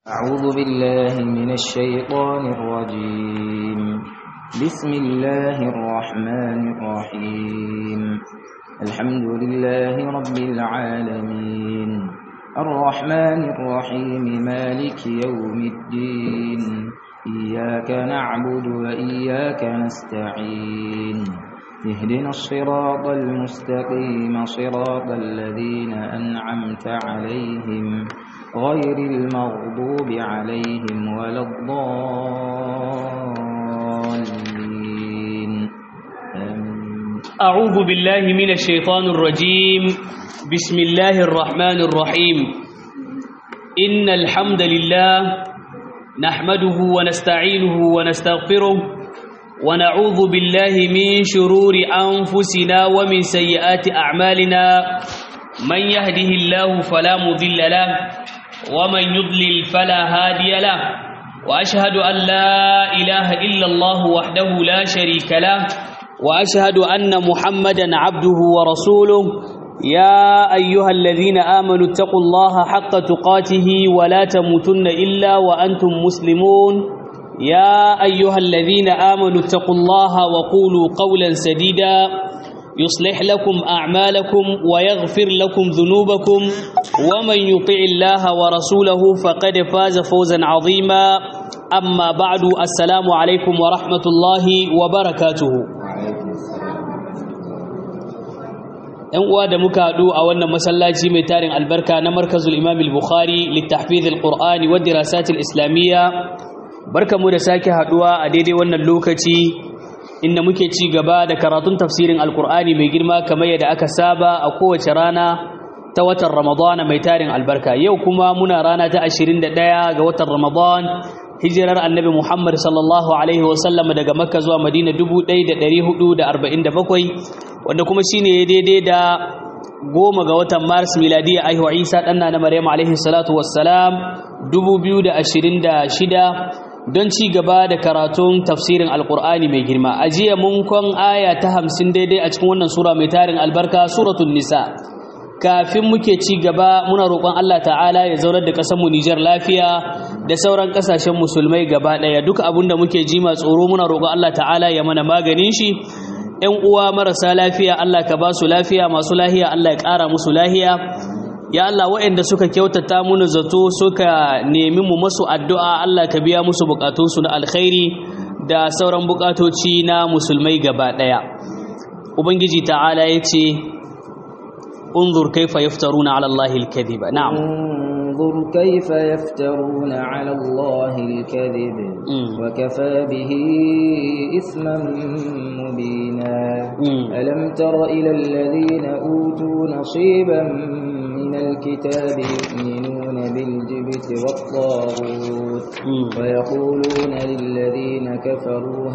أعوذ بالله من الشيطان الرجيم بسم الله الرحمن الرحيم الحمد لله رب العالمين الرحمن الرحيم مالك يوم الدين إياك نعبد وإياك نستعين اهدنا الصراط المستقيم صراط الذين أنعمت عليهم غير المغضوب عليهم ولا الضالين آمين أعوذ بالله من الشيطان الرجيم بسم الله الرحمن الرحيم إن الحمد لله نحمده ونستعينه ونستغفره ونعوذ بالله من شرور أنفسنا ومن سيئات أعمالنا من يهده الله فلا مضل له ومن يضلل فلا هادي له وأشهد أن لا إله إلا الله وحده لا شريك له وأشهد أن محمدا عبده ورسوله يا أيها الذين آمنوا اتقوا الله حق تقاته ولا تموتن إلا وأنتم مسلمون يا أيها الذين آمنوا اتقوا الله وقولوا قولا سديدا يصلح لكم أعمالكم ويغفر لكم ذنوبكم ومن يطع الله ورسوله فقد فاز فوزا عظيما أما بعد السلام عليكم ورحمة الله وبركاته ‘Yan uwa da muka haɗu a wannan masallaci mai tarin albarka na markazul imam al-bukhari littafizil qur'ani wa dirasatil islamiyya barkamu da sake haɗuwa a daidai wannan lokaci inda muke ci gaba da karatun tafsirin alkur'ani mai girma kamar yadda aka saba a kowace rana ta watan ramadana mai tarin albarka yau kuma muna rana ta 21 ga watan ramadan hijirar annabi muhammad sallallahu alaihi wasallam daga makka zuwa madina 1447 wanda kuma shine daidai da goma ga watan maris miladiya aihuwa isa ɗanna na maryam alaihi salatu wassalam 2026 don ci gaba da karatun tafsirin alkur'ani mai girma a jiya mun kwan aya ta hamsin daidai a cikin wannan sura mai tarin albarka suratun nisa kafin muke ci gaba muna roƙon Allah ta'ala ya zaunar da ƙasar mu Nijar lafiya da sauran ƙasashen musulmai gaba ɗaya duka abin da muke ji ma tsoro muna roƙon Allah ta'ala ya mana maganin shi ƴan uwa marasa lafiya Allah ka ba su lafiya masu lahiya Allah ya ƙara musu lahiya ya Allah waɗanda suka kyautata muni zato suka nemi mu masu addu'a Allah ka biya musu bukatunsu na alkhairi da sauran bukatoci na musulmai gaba ɗaya ubangiji ta'ala ya ce unzur kaifa yaftaruna ala Allahi al-kadhiba na'am انظر كيف يفترون على الله الكذب وكفى به إثما مبينا ألم تر إلى الذين أوتوا نصيبا من الكتاب يؤمنون بالجبت والطاغوت ويقولون للذين كفروا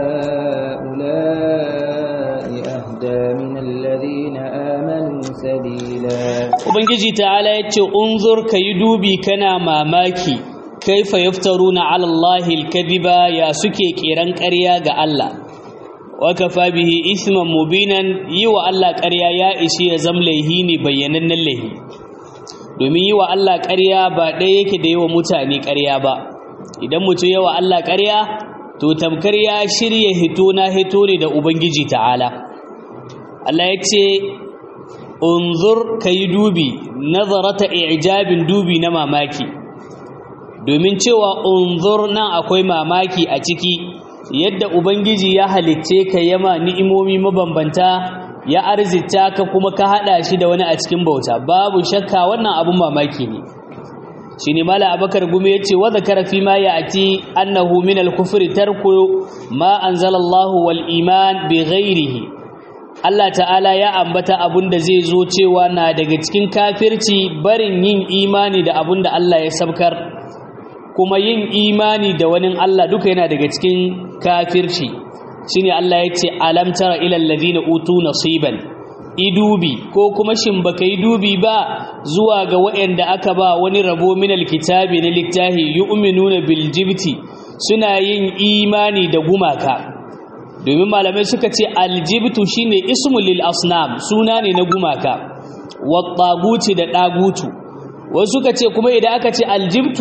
هؤلاء أهدى من الذين آمنوا سبيلا وبنجي تعالى يتشي انظر كيدوبي كنا ماماكي كيف يفترون على الله الكذب يا سكي كيران قريا ga Allah wakafa bihi isman mubinan yi wa Allah ƙarya ya ishi ya zam laihi ne bayyanannen laihi domin yi wa Allah ƙarya ba ɗaya yake da yi wa mutane ƙarya ba idan mutum yi wa Allah ƙarya to tamkar ya shirya hito na hito ne da ubangiji ta'ala Allah ya ce unzur ka yi dubi nazarata ijabin dubi na mamaki domin cewa unzur nan akwai mamaki a ciki yadda ubangiji ya halicce ka yama ni'imomi mabambanta ya arzita ka kuma ka hada shi da wani a cikin bauta babu shakka wannan abun mamaki ne shine mala abakar gumi yace wa zakara fi ma ya'ti annahu min al-kufri tarku ma anzalallahu wal iman bi ghairihi Allah ta'ala ya ambata abun da zai zo cewa na daga cikin kafirci barin yin imani da abun da Allah ya sabkar kuma yin imani da wani Allah duka yana daga cikin kafirci shine Allah ya ce alam tara ilal ladina utu nasiban idubi ko kuma shin baka yi dubi ba zuwa ga waɗanda aka ba wani rabo minal kitabi na littahi yu'minuna bil jibti suna yin imani da gumaka domin malamai suka ce aljibtu shine ismu lil asnam suna ne na gumaka wa da ɗagutu wasu suka ce kuma idan aka ce aljibtu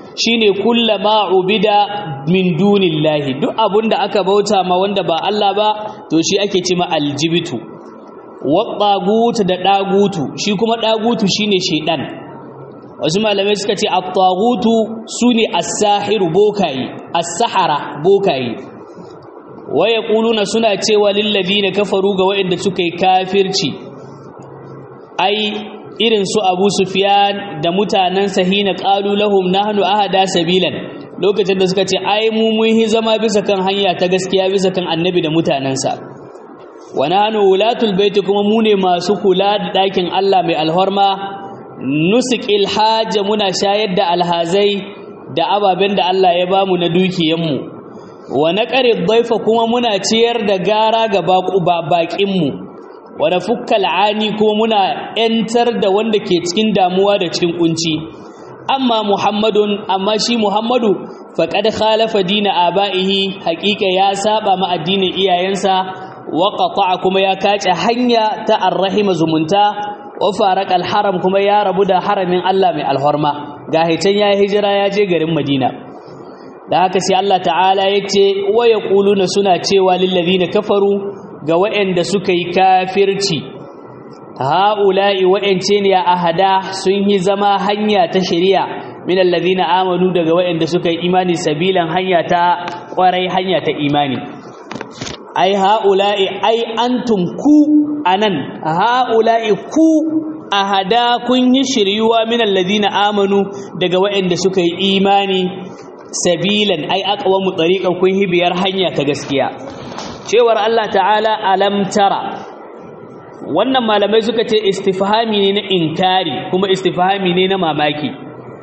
shine kullama ubida min dunillahi duk abunda aka bauta ma wanda ba Allah ba to shi ake ce ma aljibitu wa tagut da dagutu shi kuma dagutu shine shedan wasu malamai suka ce at-tagutu sune as-sahiru bokai as-sahara bokai wa yaquluna suna cewa lil ladina kafaru ga wa'anda suka yi kafirci ai irin su Abu Sufyan da mutanen Sahina qalu lahum nahnu ahada sabilan lokacin da suka ce ai mu mun hi zama bisa kan hanya ta gaskiya bisa kan annabi da mutanansa wa nahnu ulatul bait kuma mu ne masu kula da dakin Allah mai alhorma nusiqil hajj muna shayar da alhazai da ababen da Allah ya bamu na dukiyanmu wa naqari dhaifa kuma muna ciyar da gara ga baƙin mu wa nafukkal ani kuma muna entar da wanda ke cikin damuwa da cikin kunci amma muhammadun amma shi muhammadu faqad khalafa dina abaihi haqiqa ya saba ma addinin iyayensa wa qata'a kuma ya kace hanya ta arrahima zumunta wa faraq alharam kuma ya rabu da haramin Allah mai alhorma ga hitan ya hijira ya je garin Madina da haka sai Allah ta'ala yace wa yaquluna suna cewa lil ladina kafaru ga waɗanda suka yi kafirci ha'ula'i waɗance ne a ahada sun yi zama hanya ta shari'a min allazina amanu daga waɗanda suka yi imani sabilan hanya ta ƙwarai hanya ta imani ai ha'ula'i ai antum ku anan ha'ula'i ku ahada kun yi shiryuwa min allazina amanu daga waɗanda suka yi imani sabilan ai aqwamu tariqan kun yi biyar hanya ta gaskiya cewar Allah ta'ala alam tara wannan malamai suka ce istifhami ne na inkari kuma istifhami ne na mamaki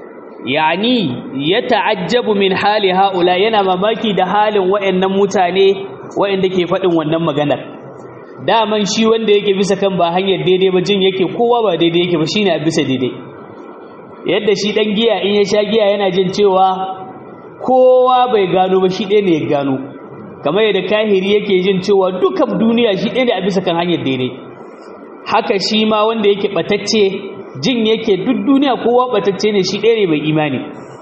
yani ya ta'ajjabu min hali haula yana mamaki da halin wayannan mutane wayanda ke faɗin wannan maganar daman shi wanda yake bisa kan ba hanyar daidai ba jin yake kowa ba daidai yake ba shine a bisa daidai yadda shi dan giya in ya sha giya yana jin cewa kowa bai gano ba shi ɗaya ne ya gano kamar yadda kahiri yake jin cewa dukan duniya shi ɗaya ne a bisa kan hanyar daidai haka shi ma wanda yake ɓatacce jin yake duk duniya kowa ɓatacce ne shi ɗaya ne mai imani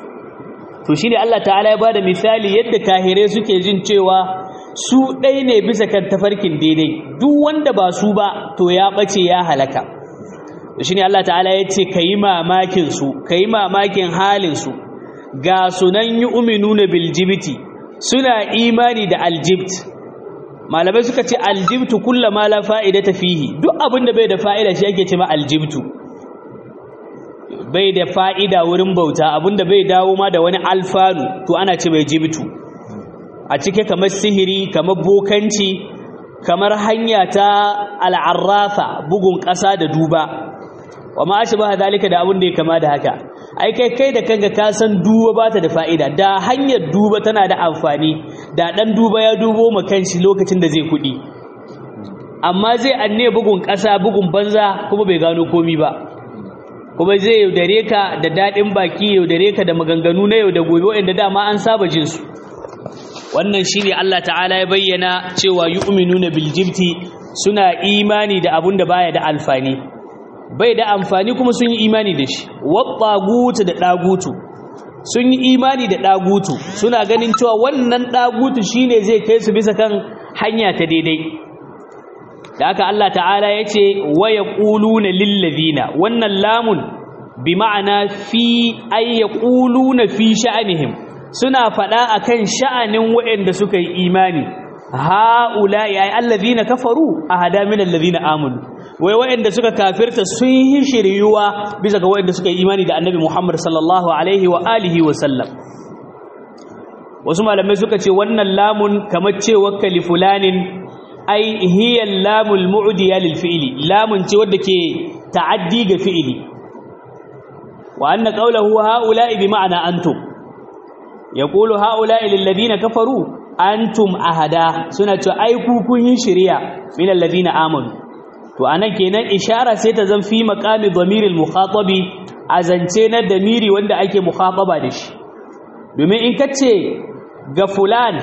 to shi ne Allah ta'ala ya ba da misali yadda kahirai suke jin cewa su ɗaya ne bisa kan tafarkin daidai duk wanda ba su ba to ya ɓace ya halaka to shi ne Allah ta'ala ya ce ka yi mamakin su ka yi mamakin halin su ga sunan yi uminu na biljibiti suna imani da aljibt malamai suka ce aljibtu kulla ma la fa'ida ta fihi duk abin da bai da fa'ida shi ake ce ma aljibtu bai da fa'ida wurin bauta abin da bai dawo ma da wani alfanu to ana ce mai jibtu a cike kamar sihiri kamar bokanci kamar hanya ta al'arrafa bugun ƙasa da duba wa ma shi ba dalika da abin da ya kama da haka ai kai kai da kanka ka san duba ba ta da fa'ida da hanyar duba tana da amfani da dan duba ya dubo ma kanshi lokacin da zai kuɗi amma zai anne bugun ƙasa bugun banza kuma bai gano komi ba kuma zai yaudare ka da daɗin baki yaudare ka da maganganu na yau da gobe waɗanda dama an saba jin su wannan shine Allah ta'ala ya bayyana cewa yu'minuna bil jibti suna imani da abun da baya da alfani bai da amfani kuma sun yi imani da shi waɓagutu da ɗagutu sun yi imani da ɗagutu suna ganin cewa wannan ɗagutu shine zai kai su bisa kan hanya ta daidai da haka Allah ta'ala ya ce waya ƙuluna lillazina wannan lamun bi ma'ana fi ay yaquluna fi sha'anihim suna faɗa akan sha'anin waɗanda suka yi imani ha'ula ya allazina kafaru ahada min allazina amanu wai waɗanda suka kafirta sun yi shiryuwa bisa ga waɗanda suka yi imani da annabi Muhammad sallallahu alaihi wa alihi wa sallam wasu malamai suka ce wannan lamun kamar cewa kali fulanin ai hiya lamul mu'diya lil fi'li lamun ce wadda ke ta'addi ga fi'ili wa anna qawluhu ha'ula'i bi ma'ana antum yaqulu ha'ula'i lil ladina kafaru antum ahada suna cewa ai ku kun yi shiriya min alladhina amanu to anan kenan ishara sai ta zan fi maqami dhamiril mukhatabi azance na damiri wanda ake mukhataba da shi domin in kace ga fulan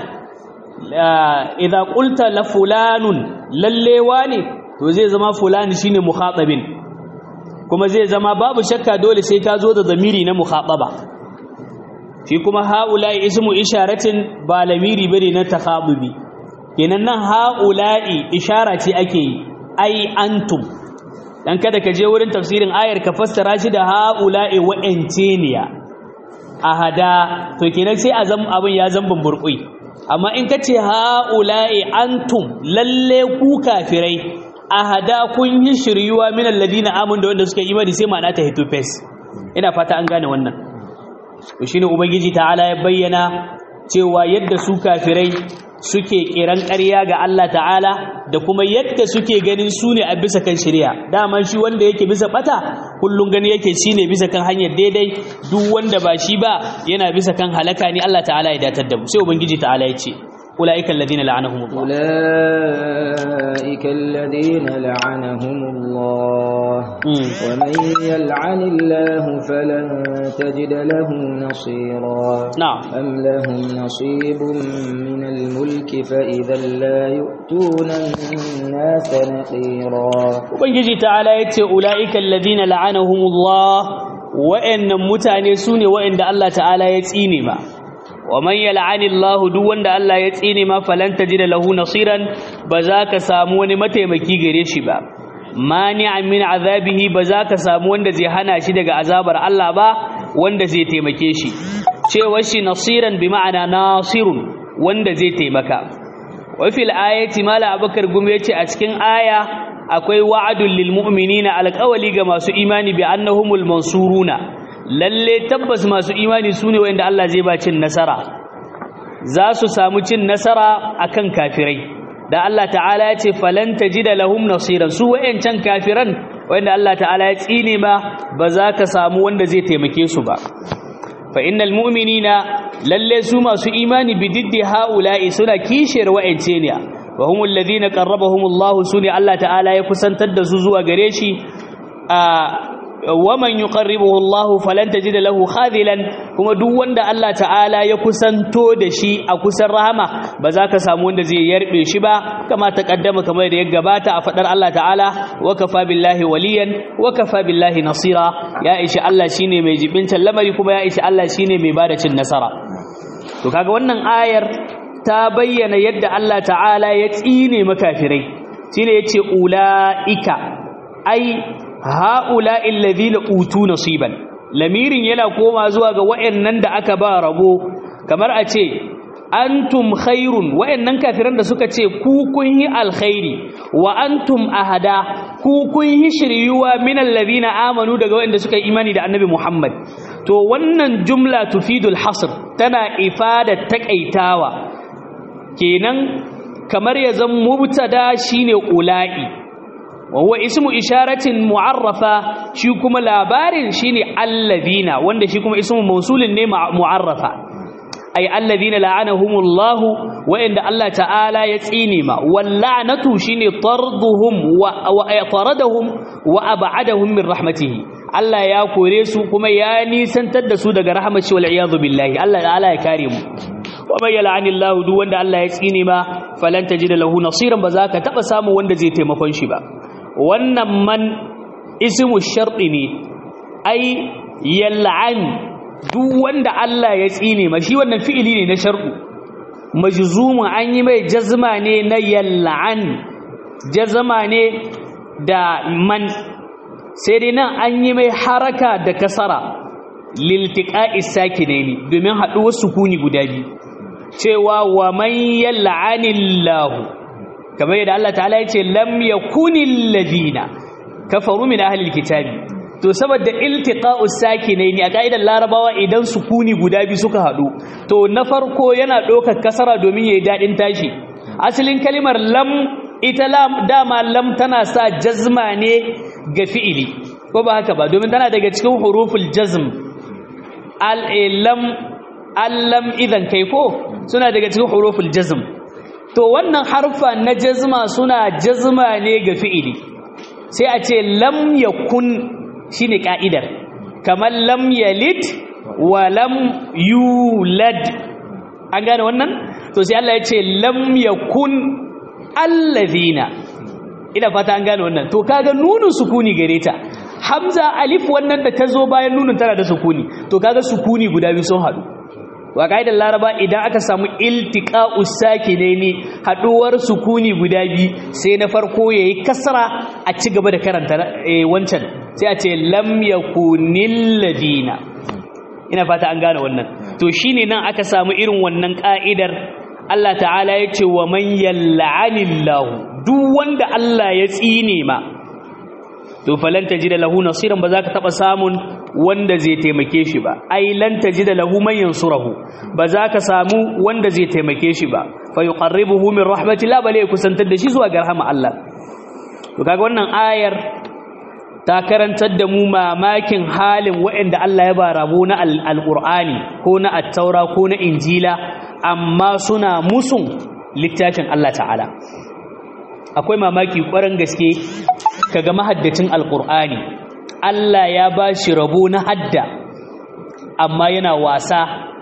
idza qulta la fulanun lalle wani to zai zama fulani shine mukhatabin kuma zai zama babu shakka dole sai ka zo da zamiri na mukhataba shi kuma haula'i ismu isharatin ba lamiri bane na takhabubi kenan nan haula'i ishara ce ake yi ai antum dan kada ka je wurin tafsirin ayar ka fassara shi da haula'i wa'ance niya ahada to kenan sai azam abin ya zan burkui amma in ka ce haula'i antum lalle ku kafirai ahada kun yi shiryuwa min alladina amun da wanda suka imani sai ma'ana ta hito face ina fata an gane wannan to shine ubangiji ta'ala ya bayyana cewa yadda su kafirai suke kiran ƙarya ga Allah ta'ala da kuma yadda suke ganin su ne a bisa kan shari'a dama shi wanda yake bisa bata kullun gani yake shine bisa kan hanyar daidai duk wanda ba shi ba yana bisa kan halaka ne Allah ta'ala ya datar da mu sai ubangiji ta'ala ya ce أولئك الذين لعنهم الله أولئك الذين لعنهم الله مم. ومن يلعن الله فلن تجد له نصيرا نعم أم لهم نصيب من الملك فإذا لا يؤتون الناس نقيرا ubangiji ta'ala ya ce ula'ikan ladina la'anahumullah wa'annan mutane su ne wa'anda Allah ta'ala ya tsine ma wa man yal'anillahu duk wanda Allah ya tsine ma falan tajida lahu nasiran ba za ka samu wani mataimaki gare shi ba mani'an min azabihi ba za ka samu wanda zai hana shi daga azabar Allah ba wanda zai taimake shi cewa shi nasiran bi ma'ana nasirun wanda zai taimaka wa fil ayati mala abakar gumi yace a cikin aya akwai wa'adul lil mu'minina alqawli ga masu imani bi annahumul mansuruna lalle tabbas masu imani sune wanda Allah zai ba cin nasara za su samu cin nasara akan kafirai da Allah ta'ala ya ce falan tajida lahum nasiran su wayancan kafiran wanda Allah ta'ala ya tsine ma ba za ka samu wanda zai taimake su ba fa innal mu'minina lalle su masu imani bididdi haula'i suna kishiyar wa'ance ne wa humul ladina qarrabahum Allah sune Allah ta'ala ya kusantar da su zuwa gare shi wa man yuqarribuhu Allah falan tajida lahu khadilan kuma duk wanda Allah ta'ala ya kusanto da shi a kusan rahama ba za ka samu wanda zai yarbe shi ba kama ta kaddama kamar da ya gabata a fadar Allah ta'ala wa kafa billahi waliyan wa kafa billahi nasira ya ishi Allah shine mai jibintan lamari kuma ya ishi Allah shine mai bada cin nasara to kaga wannan ayar ta bayyana yadda Allah ta'ala ya tsine makafirai shine yace ulaika ai haula alladhina utu nasiban lamirin yana koma zuwa ga wayannan da aka ba rabo kamar a ce antum khairun wayannan kafiran da suka ce ku kun yi alkhairi wa antum ahada ku kun yi shiryuwa min alladhina amanu daga wayanda suka yi imani da annabi Muhammad to wannan jumla tufidul hasr tana ifada takaitawa kenan kamar ya zan mubtada shine ula'i wa huwa ismu isharatin mu'arrafa shi kuma labarin shine alladhina wanda shi kuma ismu mausulin ne mu'arrafa ay alladhina la'anahumullahu wa inda Allah ta'ala ya tsine ma wal la'natu shine tarduhum wa taradahum wa ab'adahum min rahmatihi Allah ya kore su kuma ya nisantar da su daga rahmashi wal iyadu billahi Allah ta'ala ya kare mu wa may yal'anillahu duk wanda Allah ya tsine ma falan tajida lahu nasiran ba za ka taba samu wanda zai taimakon shi ba wannan man ismu sharɗi ne ai yal'an duk wanda Allah ya tsine ma shi wannan fi'ili ne na sharɗu majzumun an yi mai jazma ne na yal'an jazma ne da man sai dai nan an yi mai haraka da kasara liltiqa'is sakinaini domin haɗuwar sukuni guda biyu cewa wa man yal'anillahu kamar yadda Allah ta'ala ya ce lam yakunil ladina kafaru min ahlil kitabi to saboda iltiqa'us sakinaini a kaidar larabawa idan sukuni guda biyu suka hadu to na farko yana ɗaukar kasara domin yayi dadin tashi asalin kalimar lam ita lam dama lam tana sa jazma ne ga fi'ili ko ba haka ba domin tana daga cikin huruful jazm al lam allam idan kai ko suna daga cikin huruful jazm to wannan harfa na jazma suna jazma ne ga fi'ili sai a ce lam yakun shine ka'idar kamar lam yalid wa lam yulad an gane wannan to sai Allah ya ce lam yakun alladhina ina fata an gane wannan to kaga nunun sukuni gare ta hamza alif wannan da ta zo bayan nunun tana da sukuni to kaga sukuni guda biyu sun haɗu wa kaidar laraba idan aka samu iltiqa'us sakinaini haduwar sukuni guda biyu sai na farko yayi kasra a ci gaba da karanta wancan sai a ce lam yakunil ladina ina fata an gane wannan to shine nan aka samu irin wannan ka'idar Allah ta'ala ya ce wa man yal'anillahu duk wanda Allah ya tsine ma to falan tajida lahu nasiran ba za ka taba samun wanda zai taimake shi ba ai lan tajida lahu man yansurahu ba za ka samu wanda zai taimake shi ba fa yuqarribuhu min rahmatillah bale ya kusantar da shi zuwa ga rahama Allah to kaga wannan ayar ta karantar da mu mamakin halin waɗanda Allah ya ba rabo na alqur'ani ko na at-taura ko na injila amma suna musun littafin Allah ta'ala akwai mamaki ƙwarar gaske kaga mahaddacin alkur'ani Allah ya ba shi rabo na hadda amma yana wasa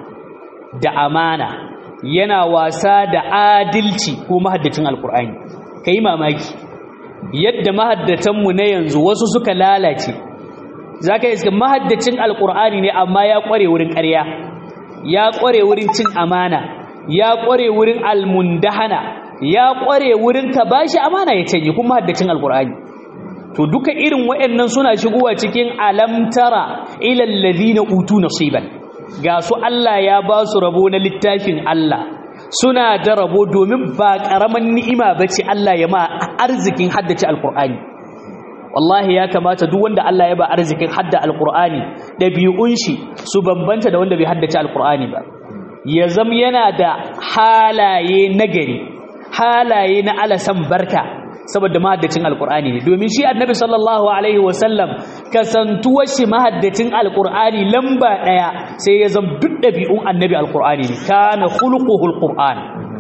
da amana yana wasa da adalci ko mahaddacin alkur'ani ka yi mamaki yadda mahaddatanmu na yanzu wasu suka lalace za ka iska mahaddacin alkur'ani ne amma ya ƙware wurin ƙarya ya ƙware wurin cin amana ya ƙware wurin almundahana ya ƙware wurin ka bashi amana ya canye kuma haddacin alkur'ani to duka irin waɗannan suna shigowa cikin alamtara ilal ladina utu nasiban ga su Allah ya ba su rabo na littafin Allah suna da rabo domin ba karaman ni'ima bace Allah ya ma arzikin haddace alkur'ani wallahi ya kamata duk wanda Allah ya ba arzikin hadda alkur'ani dabi'un shi su bambanta da wanda bai haddace alkur'ani ba ya zam yana da halaye nagari halaye na alasan barka saboda mahaddacin alkur'ani ne domin shi annabi sallallahu alaihi wasallam kasantuwar shi mahaddacin alkur'ani lamba daya sai ya zama duk dabi'un annabi alkur'ani ne kana khuluquhu alqur'an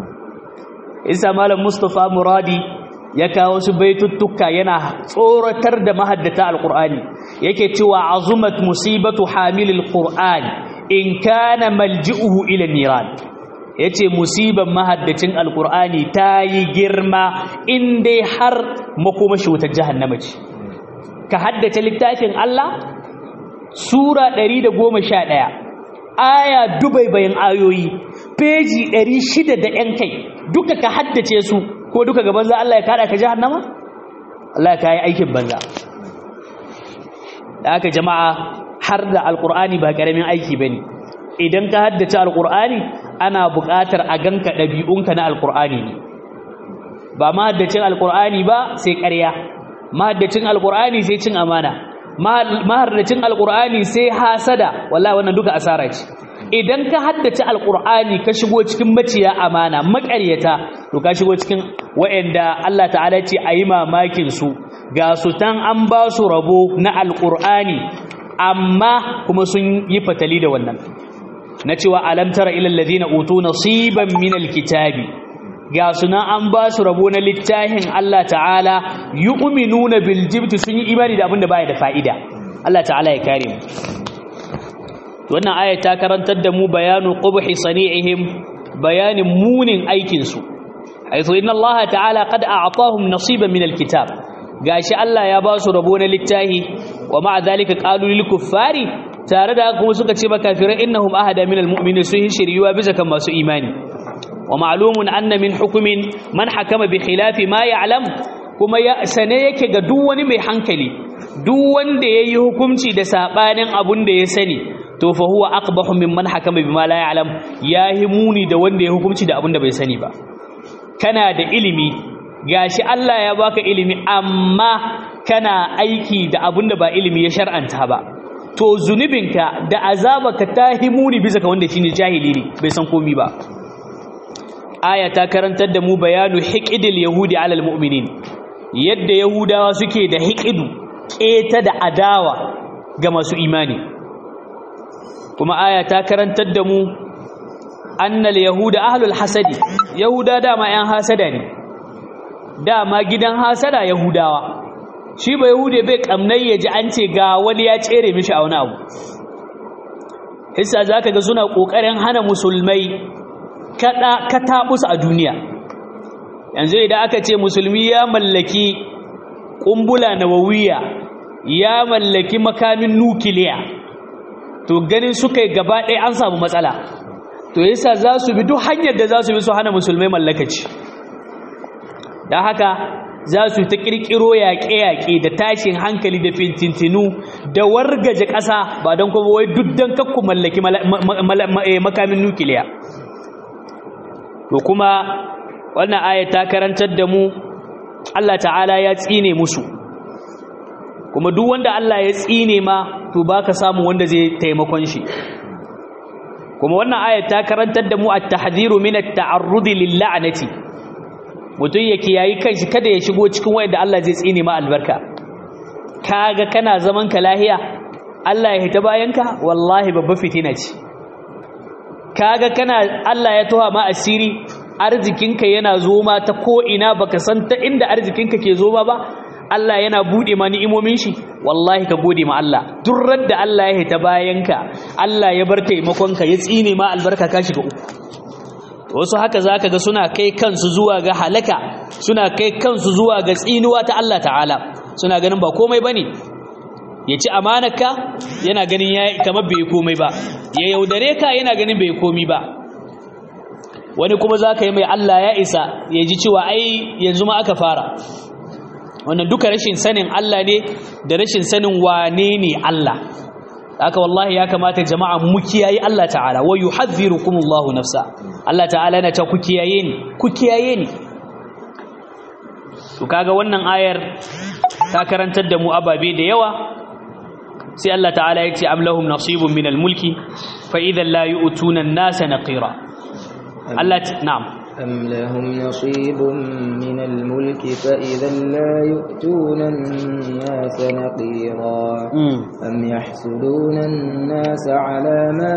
isa malam mustafa muradi ya kawo su baituttuka yana tsoratar da mahaddata alkur'ani yake cewa azumat musibatu hamilil qur'an in kana malji'uhu ila niran ya ce musibar mahaddacin alkur'ani ta yi girma in dai har makomashi wutar jahannama ce ka haddace littafin Allah sura 111 aya dubai bayan ayoyi peji 600 da yan kai duka ka haddace su ko duka gaban za Allah ya kada ka jahannama Allah ka yi aikin banza da aka jama'a har da alkur'ani ba karamin aiki bane idan ka haddace alkur'ani ana buƙatar a ganka ɗabi'unka na alkur'ani ne ba mahaddacin alkur'ani ba sai ƙarya mahaddacin alkur'ani sai cin amana mahaddacin alkur'ani sai hasada wallahi wannan duka asara ce idan ka haddace alkur'ani ka shigo cikin maciya amana maƙaryata to ka shigo cikin wa'anda Allah ta'ala ce a yi mamakin su ga su tan an ba su rabo na alkur'ani amma kuma sun yi fatali da wannan na cewa alam tara ilal ladina utu nasiban min alkitabi ga suna an ba su rabo na littafin Allah ta'ala yu'minuna bil jibti sun yi imani da abinda baya da fa'ida Allah ta'ala ya kare mu wannan aya ta karantar da mu bayanu qubhi sani'ihim bayanin munin aikin su haythu inna Allah ta'ala qad a'tahum nasiban min alkitab gashi Allah ya ba su rabo na littafi wa ma'a zalika qalu lil kuffari tare da kuma suka ce makafirai innahum ahada minal mu'minin sun shiryuwa bisa kan masu imani wa ma'lumun anna min hukumin man hakama bi khilafi ma ya'lam kuma ya sane yake ga duk wani mai hankali duk wanda yayi hukunci da sabanin abun da ya sani to fa huwa aqbahu mimman hakama bima la ya'lam yahi muni da wanda ya hukunci da abun da bai sani ba kana da ilimi gashi Allah ya baka ilimi amma kana aiki da abun da ba ilimi ya shar'anta ba to zunubinka da azabaka ta himuni bisa ka wanda shine jahili ne bai san komi ba aya ta karantar da mu bayanu hiqidil yahudi alal mu'minin yadda yahudawa suke da hiqidu keta da adawa ga masu imani kuma aya ta karantar da mu annal yahuda ahlul hasadi yahuda dama yan hasada ne dama gidan hasada yahudawa shi ba yahude bai kamnai ya ji an ce ga wani ya tsere mishi a wani abu hissa za ka ga suna ƙoƙarin hana musulmai kataɓus a duniya yanzu idan aka ce musulmi ya mallaki ƙumbula na wawiya ya mallaki makamin nukiliya to ganin suka yi gaba ɗaya an samu matsala to yasa za su bi duk hanyar da za su bi su hana musulmai mallakaci don haka za su ta ƙirƙiro yaƙe-yaƙe da tashin hankali da fintintinu da wargaje ƙasa ba don kuma wai duk don kakku mallaki makamin nukiliya to kuma wannan aya ta karantar da mu Allah ta'ala ya tsine musu kuma duk wanda Allah ya tsine ma to baka samu wanda zai taimakon shi kuma wannan aya ta karantar da mu at-tahdhiru min at-ta'arrud lil-la'nati mutum ya kiyayi kanshi kada ya shigo cikin wanda Allah zai tsine ma albarka kaga kana zaman ka lahiya Allah ya hita bayanka wallahi babba fitina ce kaga kana Allah ya toha ma asiri arzikinka yana zo ma ta ko ina baka san ta inda arzikinka ke zo ma ba Allah yana bude ma ni'imomin shi wallahi ka gode ma Allah duk da Allah ya hita bayanka Allah ya bar taimakonka ya tsine ma albarka ka shiga uku wasu haka zaka ga suna kai kansu zuwa ga halaka suna kai kansu zuwa ga tsinuwa ta Allah ta'ala suna ganin ba komai bane ya ci amanarka yana ganin ya kamar bai komai ba ya yaudare ka yana ganin bai komi ba wani kuma zaka yi mai Allah ya isa ya ji cewa ai yanzu ma aka fara wannan duka rashin sanin Allah ne da rashin sanin wane ne Allah haka wallahi ya kamata jama'a mu kiyaye Allah ta'ala wa yuhadhdhirukumullahu nafsa Allah ta'ala yana ta ku kiyaye ni ku kiyaye ni to kaga wannan ayar ta karantar da mu ababe da yawa sai Allah ta'ala ya ce am lahum nasibun minal mulki fa idan la yu'tuna an-nasa naqira Allah na'am أم لهم نصيب من الملك فإذا لا يؤتون الناس نقيرا أم يحسدون الناس على ما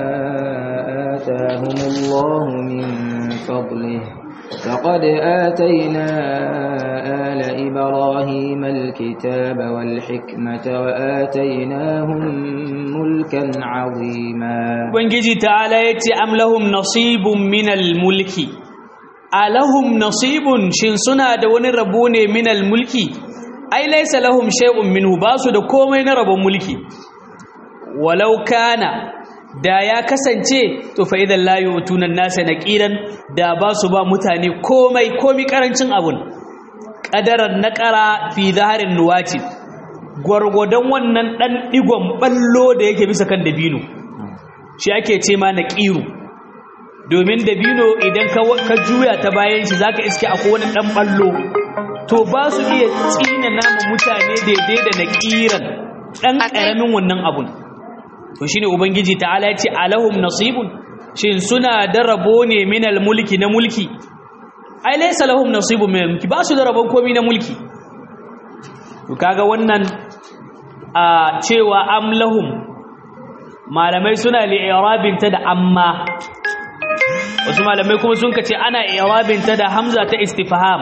آتاهم الله من فضله فقد آتينا آل إبراهيم الكتاب والحكمة وآتيناهم ملكا عظيما Ubangiji ta'ala ya ce am lahum nasibun minal mulki alahum nasibun shin suna da wani rabo ne minal mulki ai laysa lahum shay'un minhu basu da komai na rabon mulki walau kana da ya kasance to fa idan la yu'tuna nasa naqiran da basu ba mutane komai komai karancin abun qadaran naqara fi zaharin nuwati gwargwadon wannan dan digon ballo da yake bisa kan dabino shi ake ce ma naqiru domin dabino idan ka juya ta bayan shi zaka iske akwai wani dan ballo to ba su iya tsina nama mutane daidai da naqiran dan karamin wannan abun to shine ubangiji ta'ala yace alahum nasibun shin suna da rabo ne minal mulki na mulki ai laysa lahum nasibun minal mulki ba su da rabon komai na mulki to kaga wannan a cewa am lahum malamai suna li'irabin ta da amma wasu malamai kuma sun kace ana i'rabin ta da hamza ta istifham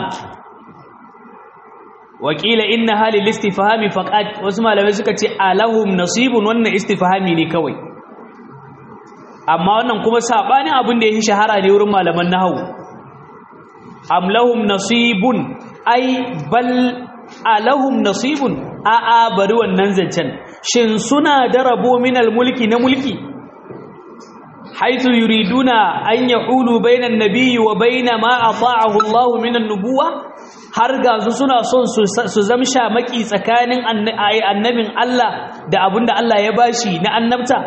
wakila inna halil istifhami faqat wasu malamai suka ce alahum nasibun wannan istifhami ne kawai amma wannan kuma sabanin abin da yake shahara ne wurin malaman nahwu am lahum nasibun ai bal alahum nasibun a a bari wannan zancen shin suna da rabo minal mulki na mulki haythu yuriduna an yahulu bainan nabiyyi wa baina ma ata'ahu Allah minan nubuwa har ga su suna son su zamsha maki tsakanin annabin Allah da abinda Allah ya bashi na annabta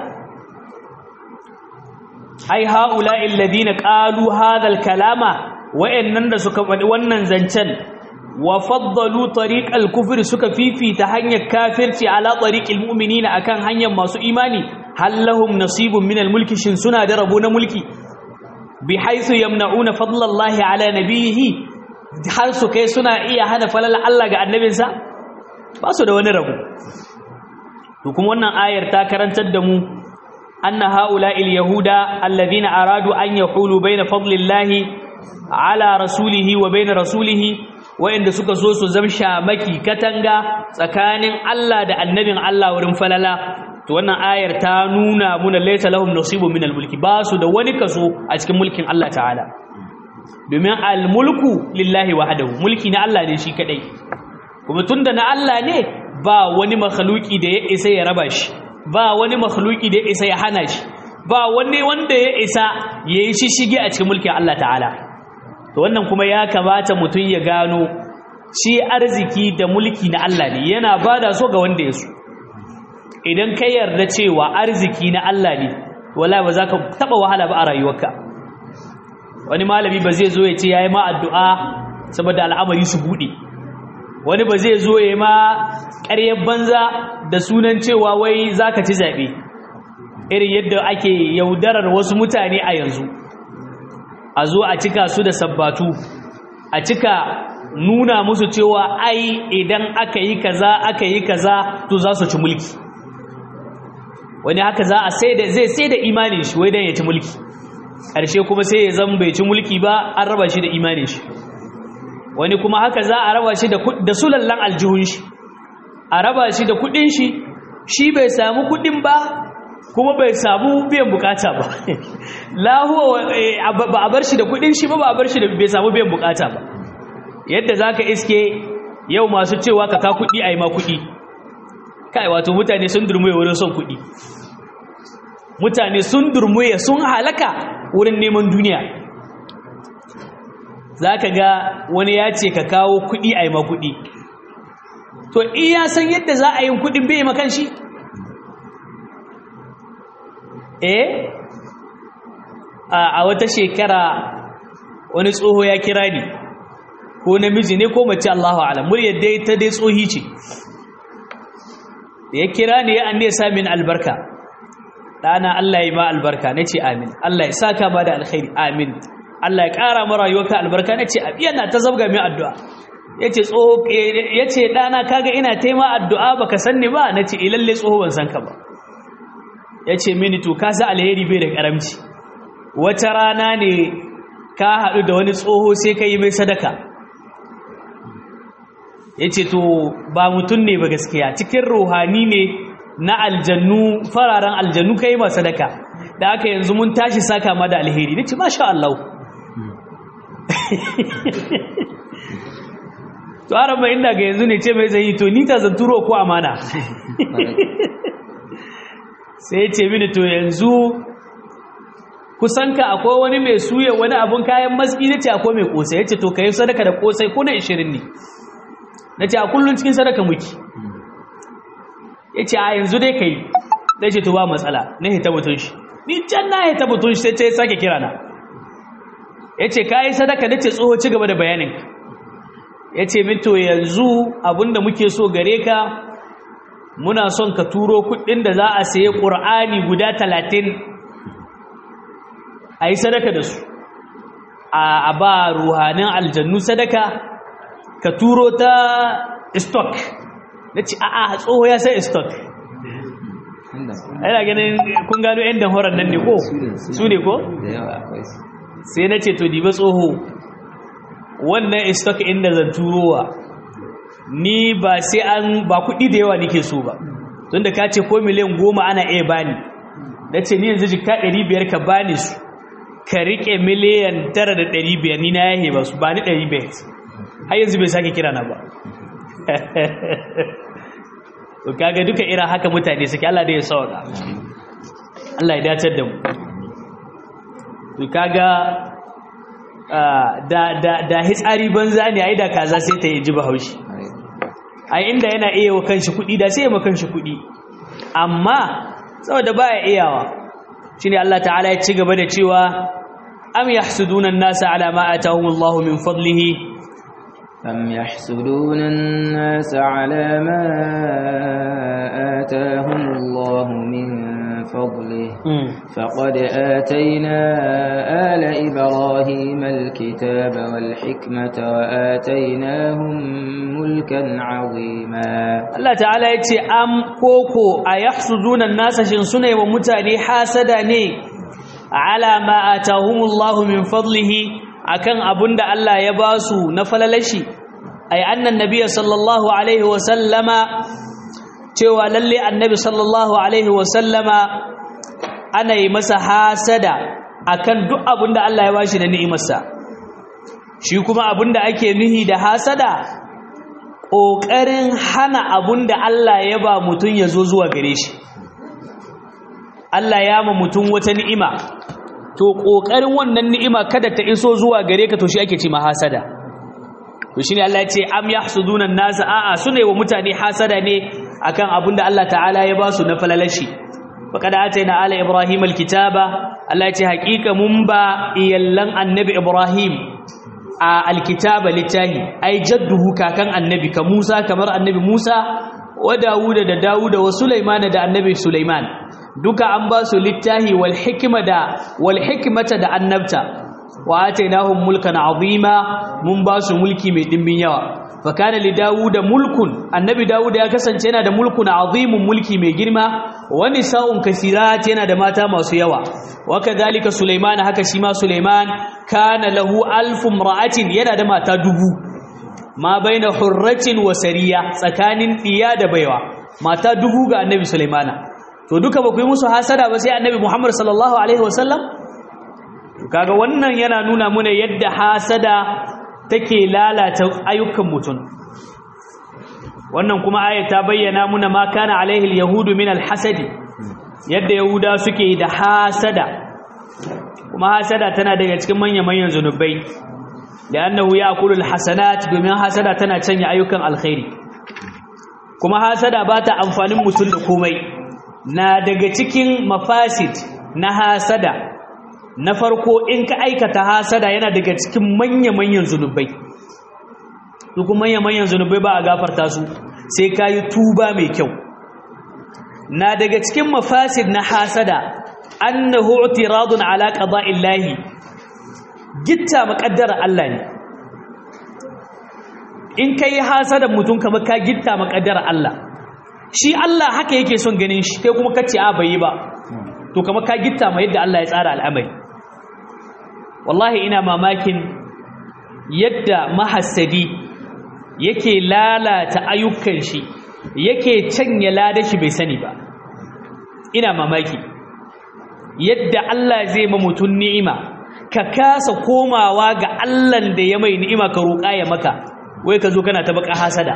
ai haula'i alladhina qalu hadha kalama wa'annan da suka faɗi wannan zancen wa faddalu tariqal kufri suka fifita hanyar kafirci ala tariqil mu'minina akan hanyar masu imani hallahum nasibun minal mulki shin suna da rabo na mulki bi haythu yamna'una fadlallahi ala nabiyhi har su kai suna iya hana falal Allah ga annabinsa ba su da wani rabo to kuma wannan ayar ta karantar da mu anna haula'il yahuda alladhina aradu an yahulu baina fadlillahi ala rasulihi wa baina rasulihi wa'inda suka so su zamsha maki katanga tsakanin Allah da annabin Allah wurin falala to wannan ayar ta nuna muna laysa lahum nasibun minal mulki ba su da wani kaso a cikin mulkin Allah ta'ala domin al-mulku lillahi wahdahu mulki na Allah ne shi kadai kuma tunda na Allah ne ba wani makhluki da ya isa ya raba shi ba wani makhluki da ya isa ya hana shi ba wani wanda ya isa ya yi shishige a cikin mulkin Allah ta'ala to wannan kuma ya kamata mutum ya gano shi arziki da mulki na Allah ne yana bada so ga wanda ya so idan ka yarda cewa arziki na Allah ne wallahi ba za ka taba wahala ba a rayuwarka wani malami ba zai zo ya ce yayi ma addu'a saboda al'amari su bude wani ba zai zo ya ma ƙaryar banza da sunan cewa wai zaka ci zabe irin yadda ake yaudarar wasu mutane a yanzu a zo a cika su da sabbatu a cika nuna musu cewa ai idan aka yi kaza aka yi kaza to za su ci mulki wani haka za a sai da zai sai da imanin shi wai dan ya ci mulki ƙarshe kuma sai ya zama bai ci mulki ba an raba shi da imanin shi wani kuma haka za a raba shi da da sulallan aljihun shi a raba shi da kudin shi shi bai samu kudin ba kuma bai samu biyan bukata ba lahuwa ba a bar shi da kudin shi ba ba a bar shi da bai samu biyan bukata ba yadda zaka iske yau masu cewa ka ka kudi ayi ma kudi kai wato mutane sun durmuye wurin son kudi mutane sun durmuye sun halaka wurin neman duniya zaka ga wani ya ce ka kawo kudi ayi ma kudi to in ya san yadda za a yi kudin bai makan shi eh a wata shekara wani tsoho ya kira ni ko namiji ne ko mace Allahu a'lam muryar dai ta dai tsohi ce da ya kira ni ya anne sa min albarka dana Allah ya ma albarka nace amin Allah ya saka ba da alkhairi amin Allah ya kara mu rayuwarka albarka nace yana ta zabga min addu'a yace tsoho yace dana kaga ina taima addu'a baka sanni ba nace ilalle tsoho ban san ka ba ya ce mini to ka sa alheri bai da karamci wata rana ne ka haɗu da wani tsoho sai ka yi mai sadaka ya ce to ba mutum ne ba gaskiya cikin ruhani ne na aljannu fararen aljannu ka yi ma sadaka da aka yanzu mun tashi saka ma da alheri na ce masha Allah to araba inda ga yanzu ne ce mai zai yi to ni ta zanturo ko amana sai ce mini to yanzu kusanka akwai wani mai suya wani abun kayan matsi na ce akwai mai kosai ya ce to ka yi sadaka da kosai ko na 20 ne na ce a kullum cikin sadaka muki ya ce a yanzu dai ka yi zai ce to ba matsala na hita butun shi ni can na hita butun shi sai ce sake kira na ya ce ka yi sadaka na ce tsoho ci gaba da bayanin ya ce min to yanzu abinda muke so gare ka muna son ka turo kudin da za a saye ƙur'ani guda talatin a yi sadaka da su a ba ruhanin aljannu sadaka ka turo ta stock na ci a'a tsoho ya sai stock yana ganin kun gano yan damhorar nan ne ko su ne ko sai na ce to diba tsoho wannan stock inda zan turowa ni ba sai an ba kuɗi da yawa nake so ba tun da ka ce ko miliyan goma ana iya bani na ce ni yanzu jika ɗari biyar ka bani su ka riƙe miliyan tara da ɗari biyar ni na yahe ba su ba ni ɗari biyar har yanzu bai sake kira na ba to kaga duka irin haka mutane suke Allah da ya sauka Allah ya dacar da mu to kaga da da da hitsari banza ne ai da kaza sai ta yi ji bahaushi ai inda yana iya wa kanshi kuɗi da sai ya ma kanshi kuɗi amma saboda baya iyawa shine Allah ta'ala ya ci gaba da cewa am yahsuduna an-nasa ala ma atahumullahu min fadlihi am yahsuduna an-nasa ala ma atahumullahu min فضله فقد آتينا آل إبراهيم الكتاب والحكمة وآتيناهم ملكا عظيما الله تعالى يتي أم كوكو أيحسدون الناس شنسنة ومتاني حاسداني على ما آتاهم الله من فضله akan abunda Allah ya basu na falalashi ay annan nabiyyi sallallahu alaihi wa sallama cewa lalle annabi sallallahu alaihi wasallama ana yi masa hasada akan duk abinda Allah ya bashi da ni'imarsa shi kuma abinda ake nuhi da hasada ƙoƙarin hana abinda Allah ya ba mutum ya zo zuwa gare shi Allah ya ma mutum wata ni'ima to kokarin wannan ni'ima kada ta iso zuwa gare ka to shi ake ce ma hasada to shine Allah ya ce am yahsuduna an-nas a'a sune wa mutane hasada ne akan abinda Allah ta'ala ya ba su na falalashi faqad atayna ala ibrahim alkitaba Allah ya ce haƙiƙa mun ba iyallan annabi ibrahim a alkitaba littahi ai jadduhu kakan annabi ka Musa kamar annabi Musa wa Dawuda da Dawuda wa Sulaiman da annabi Sulaiman duka an ba su littahi wal hikma da wal hikmata da annabta wa atainahum mulkan azima mun ba su mulki mai dimbin yawa fa kana li Dawuda mulkun annabi Dawuda ya kasance yana da mulkun azimun mulki mai girma wa nisa'un kasirat yana da mata masu yawa wa kadhalika Sulaiman haka shi ma Sulaiman kana lahu alfu imra'atin yana da mata dubu ma baina hurratin wa sariya tsakanin diya da baiwa mata dubu ga annabi sulaimana to duka ba ku yi musu hasada ba sai annabi muhammad sallallahu alaihi wasallam kaga wannan yana nuna muna yadda hasada take lalata ayyukan mutum wannan kuma ayat ta bayyana muna ma kana alaihi alyahudu min alhasadi yadda yahuda suke da hasada kuma hasada tana daga cikin manya-manyan zunubai da annahu ya kulul hasanat domin hasada tana canya ayyukan alkhairi kuma hasada ba ta amfanin mutum da komai na daga cikin mafasid na hasada na farko in ka aikata hasada yana daga cikin manya-manyan zunubai su kuma manya-manyan zunubai ba a gafarta su sai ka yi tuba mai kyau na daga cikin mafasid na hasada annahu i'tiradun ala qada'illahi gitta makaddara Allah ne in kai hasadan mutum kamar ka gitta makaddara Allah shi Allah haka yake son ganin shi kai kuma kace a bai ba to kamar ka gitta ma yadda Allah ya tsara al'amari wallahi ina mamakin yadda mahassadi yake lalata ayyukan shi yake canya ladashi bai sani ba ina mamaki yadda Allah zai ma mutum ni'ima ka kasa komawa ga Allah da ya mai ni'ima ka roƙa ya maka wai ka zo kana ta baka hasada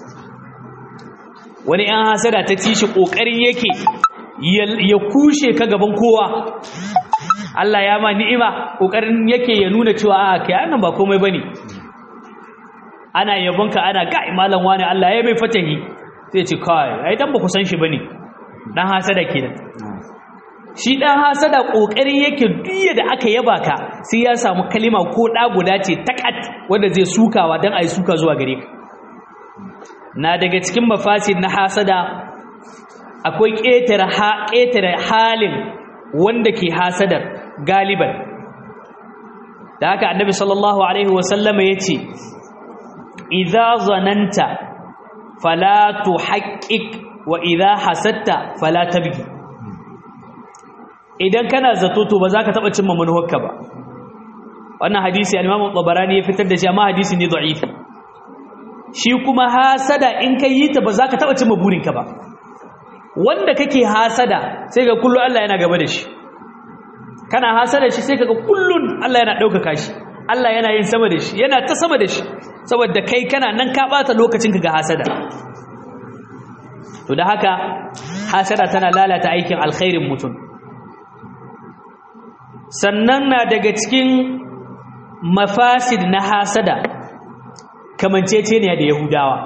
wani ɗan hasada ta ci shi ƙoƙarin yake ya kushe ka gaban kowa Allah ya ma ni'ima ƙoƙarin yake ya nuna cewa a kai annan ba komai bane ana yabonka ana ga malam wani Allah ya mai fatahi sai ce kai ai dan ba ku san shi bane dan hasada kenan shi ɗan hasada ƙoƙarin yake duya da aka yaba ka sai ya samu kalima ko ɗa guda ce takat wanda zai sukawa don a yi suka zuwa gare ka na daga cikin mafasid na hasada akwai ƙetare halin wanda ke hasadar galiban da haka annabi sallallahu alaihi wasallama ya ce idza zananta fala tuhaqqiq wa idza hasatta fala tabgi idan kana zato to ba za ka taɓa cimma manuwarka ba wannan hadisi al-Imam Tabarani ya fitar da shi amma hadisi ne da'ifi shi kuma hasada in kai yi ta ba za ka taɓa cimma burinka ba wanda kake hasada sai ga kullun Allah yana gaba da shi kana hasada shi sai kaga kullun Allah yana ɗaukaka shi Allah yana yin sama da shi yana ta sama da shi saboda kai kana nan ka ɓata lokacinka ga hasada to da haka hasada tana lalata aikin alkhairin mutum sannan na daga cikin mafasid na hasada kamanceceniya da yahudawa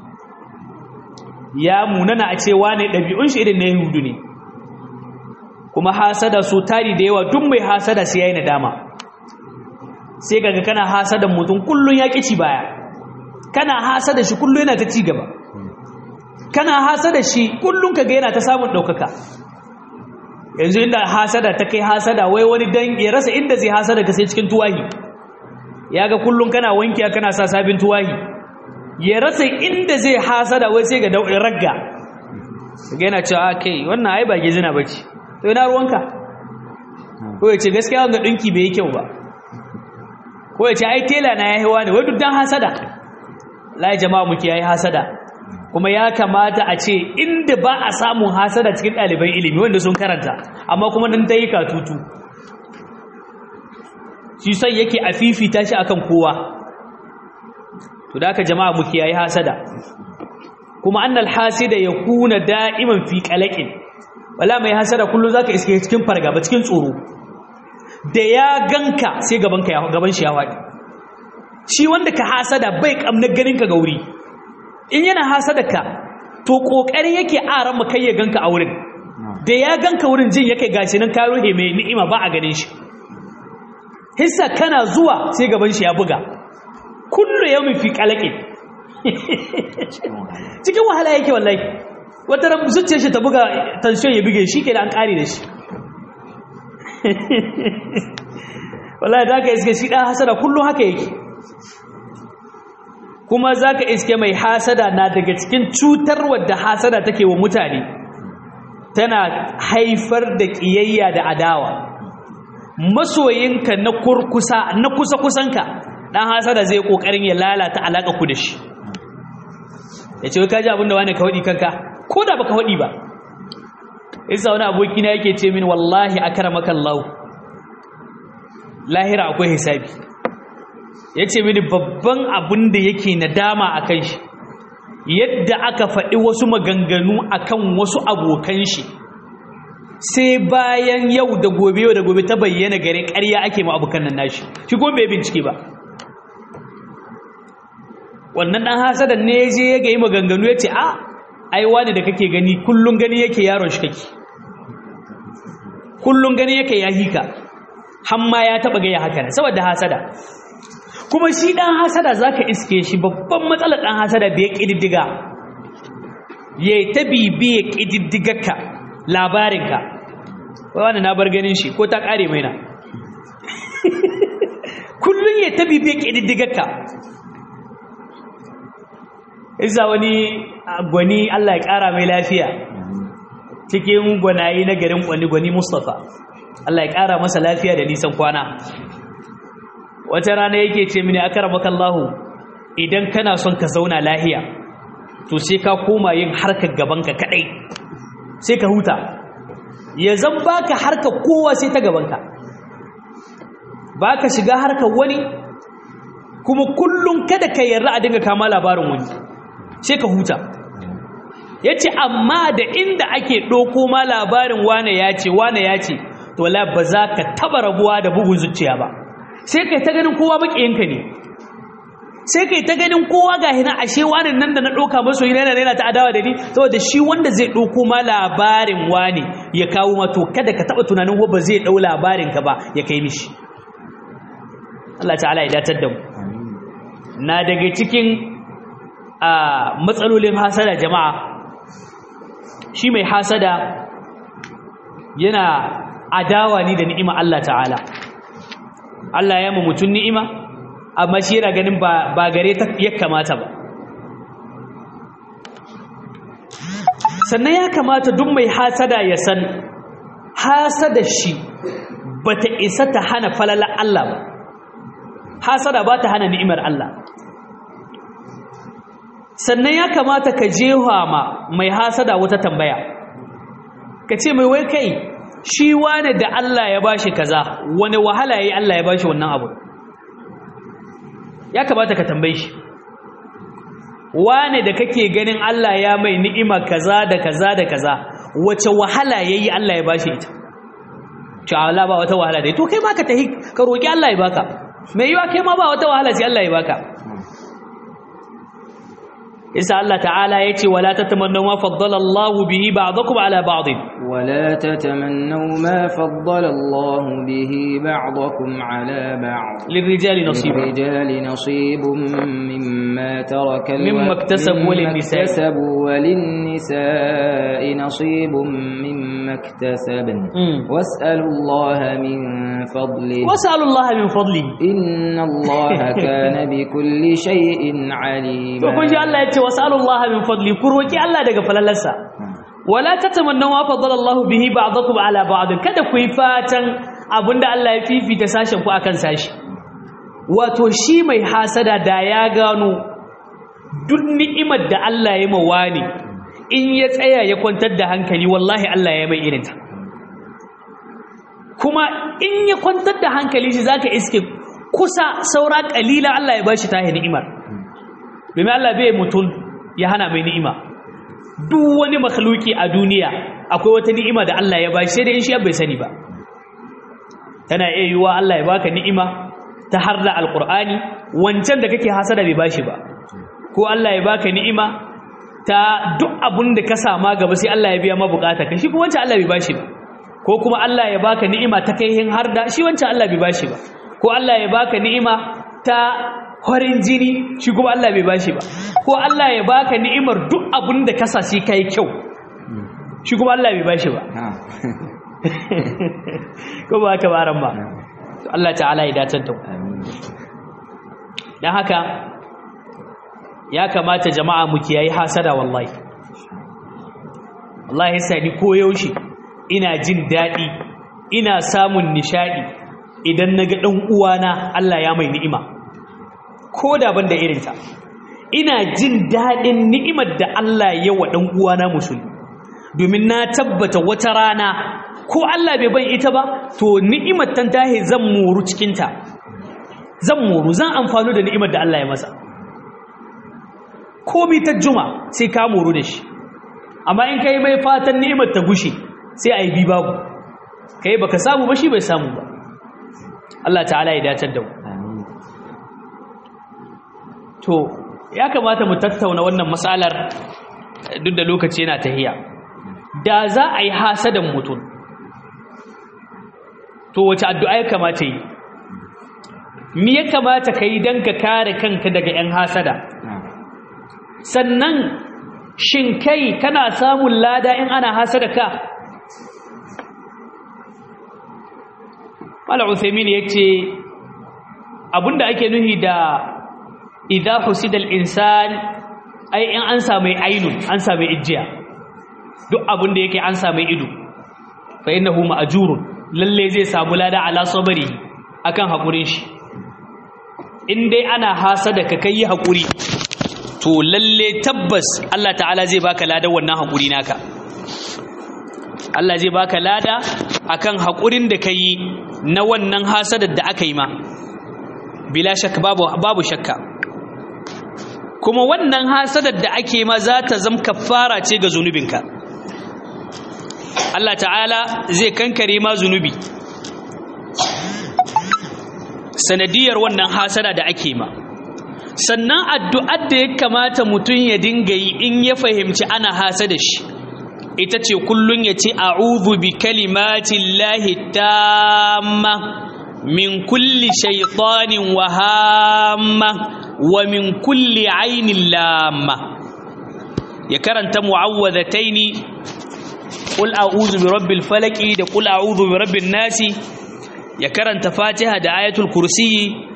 ya munana a cewa ne ɗabi'un shi irin na yahudu ne kuma hasada su tari da yawa duk mai hasada sai ya yi nadama sai kaga kana hasadan mutum kullum ya ci baya kana hasada shi kullum yana ta ci gaba kana hasada shi kullum kaga yana ta samun ɗaukaka yanzu inda hasada ta kai hasada wai wani dan ya rasa inda zai hasada ka sai cikin tuwahi ya ga kullum kana wankiya kana sa sabin tuwahi ya rasa inda zai hasada wai sai ga dau'in ragga ga yana cewa kai wannan ai ba gizina bace to ina ruwanka ko ya ce gaskiya wanga dinki bai yi kyau ba ko ya ce ai tela na yayi wani wai duk dan hasada la jama'a muke yayi hasada kuma ya kamata a ce inda ba a samun hasada cikin ɗaliban ilimi wanda sun karanta amma kuma nan ta yi katutu shi sai yake a fifita shi akan kowa to da aka jama'a muke yayi hasada kuma annal hasida ya kuna da'iman fi qalaqin wala mai hasada kullum zaka iske cikin fargaba cikin tsoro da ya ganka sai gaban ka ya gaban shi ya faɗi shi wanda ka hasada bai kamna ganin ka ga wuri in yana hasada ka to kokari yake aran kai ya ganka a wurin da ya ganka wurin jin yake gashi nan ka ruhe mai ni'ima ba a ganin shi hissa kana zuwa sai gaban shi ya buga kullu yawmin fi qalaqin cikin wahala yake wallahi wata ran zuciyar shi ta buga tension ya buge shi kenan an kare da shi wallahi da ka iske shi dan hasada kullum haka yake kuma zaka iske mai hasada na daga cikin cutar wadda hasada take wa mutane tana haifar da kiyayya da adawa masoyinka na kurkusa na kusa kusanka dan hasada zai kokarin ya lalata alaka ku da shi yace wai kaji abinda wani ka hodi kanka ko da baka hodi ba isa wani aboki na yake ce min wallahi akramaka Allah lahira akwai hisabi yace mini babban abin da yake nadama akan shi yadda aka faɗi wasu maganganu akan wasu abokan shi sai bayan yau da gobe yau da gobe ta bayyana gare ƙarya ake ma abokan nan nashi shi kuma bai bincike ba wannan ɗan hasadan ne ya je ya ga yi maganganu ya ce a ai wani da kake gani kullum gani yake yaron shi kake kullum gani yake ya hika hamma ya taɓa gaya haka ne saboda hasada kuma shi ɗan hasada za ka iske shi babban matsalar ɗan hasada da ya ƙididdiga ya ta bibiya ƙididdigarka labarinka wani na bar ganin shi ko ta ƙare mai na kullum ya ta bibiya ƙididdigarka isa wani gwani Allah ya ƙara mai lafiya cikin gwanayi na garin gwani gwani Mustapha Allah ya ƙara masa lafiya da nisan kwana wata rana yake ce mini akaramaka Allah idan kana son ka zauna lahiya to sai ka koma yin harkar gabanka kadai sai ka huta ya zan baka harkar kowa sai ta gabanka baka shiga harkar wani kuma kullum kada ka yarda a dinga kama labarin wani sai ka huta ya ce amma da inda ake ɗauko ma labarin wane ya ce wane ya ce to la ba za ka taba rabuwa da bugun zuciya ba sai kai ta ganin kowa maƙiyinka ne sai kai ta ganin kowa ga hina ashe wani nan da na ɗauka maso yana yana ta adawa da ni saboda shi wanda zai ɗauko ma labarin wane ya kawo ma to kada ka taɓa tunanin ba zai ɗau labarin ka ba ya kai mishi Allah ta'ala ya datar da mu na daga cikin a matsalolin hasada jama'a shi mai hasada yana adawa ni da ni'ima Allah ta'ala Allah ya mu mutum ni'ima amma shi yana ganin ba gare ta ya kamata ba sannan ya kamata duk mai hasada ya san hasada shi bata isa ta hana falala Allah ba hasada ba ta hana ni'imar Allah sannan ya kamata ka jewa ma mai hasada wata tambaya ka ce mai wai kai shi wane da Allah ya bashi kaza wani wahala yayi Allah ya bashi wannan abu ya kamata ka tambaye shi wane da kake ganin Allah ya mai ni'ima kaza da kaza da kaza wace wahala yayi Allah ya bashi ita ce Allah ba wata wahala dai to kai ma ka tahi ka roki Allah ya baka mai yiwa kai ma ba wata wahala sai Allah ya baka isa Allah ta'ala ya ce wala tatamannu ma faddala Allah bihi ba'dakum ala ba'd ولا تتمنوا ما فضل الله به بعضكم على بعض للرجال نصيب للرجال نصيب مما ترك مما اكتسبوا وللنساء. اكتسبوا وللنساء نصيب مما اكتسبن مم. واسألوا الله من فضله wasalu Allah min fadli إن الله كان بكل شيء عليما to kun ji Allah ya ce wasalu Allah min fadli ku roki Allah daga falalarsa wala tatamannu ma faddala Allah bihi ba'dakum ala ba'd kada ku yi fatan abinda Allah ya fifita sashen ku akan sashi wato shi mai hasada da ya gano duk ni'imar da Allah ya mawa ne in ya tsaya ya kwantar da hankali wallahi Allah ya mai irinta kuma in ya kwantar da hankali shi zaka iske kusa saura kalila Allah ya bashi tahi ni'imar domin Allah bai mutum ya hana mai ni'ima duk wani makhluki a duniya akwai wata ni'ima da Allah ya bashi sai dai in shi bai sani ba tana iya yiwuwa Allah ya baka ni'ima ta harda alqur'ani wancan da kake hasada bai bashi ba ko Allah ya baka ni'ima ta duk abun da ka sama gaba sai Allah ya biya ma bukata ka shi kuma wancan Allah bai bashi ba ko kuma Allah ya baka ni'ima ta kaihin harda shi wancan Allah bai bashi ba ko Allah ya baka ni'ima ta farin jini shi kuma Allah bai bashi ba ko Allah ya baka ni'imar duk abun da ka sashi kai kyau shi kuma Allah bai bashi ba ko ba haka baran ba to Allah ta'ala ya dace da ku dan haka ya kamata jama'a mu kiyayi hasada wallahi wallahi sai ni koyaushe ina jin dadi ina samun nishadi idan naga dan uwana Allah ya mai ni'ima ko da ban da irinta ina jin dadin ni'imar da Allah ya wa dan uwana musulmi domin na tabbata wata rana ko Allah bai ban ita ba to ni'imar tan tahi zan moru cikin ta zan moru zan amfano da ni'imar da Allah ya masa komai ta juma sai ka moru da shi amma in kai mai fatan ni'imar ta gushe sai a yi bi babu kai baka samu ba shi bai samu ba Allah ta'ala ya dace da mu to ya kamata mu tattauna wannan matsalar duk da lokaci yana tahiya da za a yi hasadan mutum to wace addu'a ya kamata yi me ya kamata ka yi don ka kare kanka daga 'yan hasada sannan shin kai kana samun lada in ana hasada ka Mala Uthaymin ya ce abinda ake nuhi da idha husidal insan ai in an samu ainun an samu ijiya duk abinda yake an samu ido fa innahu ma'jurun lalle zai samu lada ala sabari akan hakurin shi in dai ana hasada ka kai hakuri to lalle tabbas Allah ta'ala zai baka lada wannan hakuri naka Allah zai baka lada akan hakurin da kai na wannan hasadar da aka yi ma bila shakka babu babu shakka kuma wannan hasadar da ake ma za ta zama kafara ce ga zunubinka Allah ta'ala zai kankare ma zunubi sanadiyar wannan hasada da ake ma sannan addu'ar da ya kamata mutum ya dinga yi in ya fahimci ana hasada shi ita ce kullun ya ce a'udhu bi kalimatin lahi tamma min kulli shaitanin wahamma wa min kulli ainin lamma ya karanta mu'awwadhataini qul a'udhu bi rabbil falaqi da qul a'udhu bi rabbin nasi ya karanta fatiha da ayatul kursi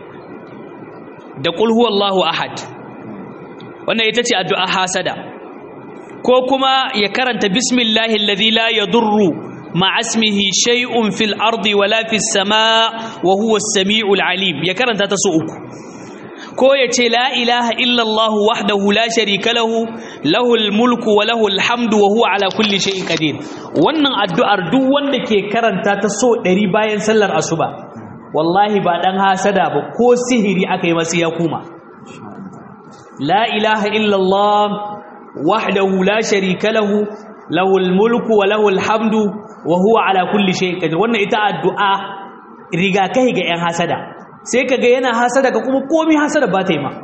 da qul huwallahu ahad wannan ita ce addu'a hasada ko kuma ya karanta bismillahi alladhi la yadurru ma'a ismihi shay'un fil ardi wala fis samaa wa huwa as-sami'ul alim ya karanta ta su uku ko ya ce la ilaha illallah wahdahu la sharika lahu lahul mulku wa lahul hamdu wa huwa ala kulli shay'in qadir wannan addu'ar duk wanda ke karanta ta so 100 bayan sallar asuba wallahi ba dan hasada ba ko sihiri aka yi masa ya kuma la ilaha illallah wahdahu la sharika lahu lahul mulku wa lahul hamdu wa huwa ala kulli shay'in qadir wannan ita addu'a riga kai ga yan hasada sai kaga yana hasada ka kuma komai hasada ba ta yi ma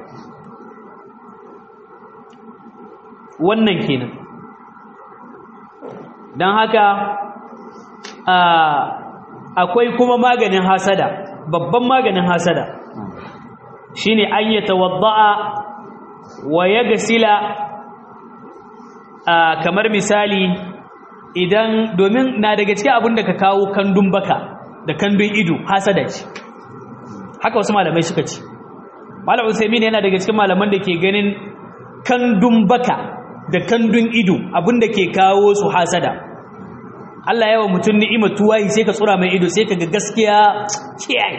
wannan kenan dan haka akwai kuma maganin hasada babban maganin hasada shine an yatawadda'a wa yagsila kamar misali idan domin na daga cikin abin da ka kawo kandun baka da kandun ido hasada ce haka wasu malamai suka ce malam usaimin yana daga cikin malaman da ke ganin kandun baka da kandun ido abin da ke kawo su hasada Allah yawa mutum ni'imar tuwahi sai ka tsura mai ido sai ka ga gaskiya kiyaye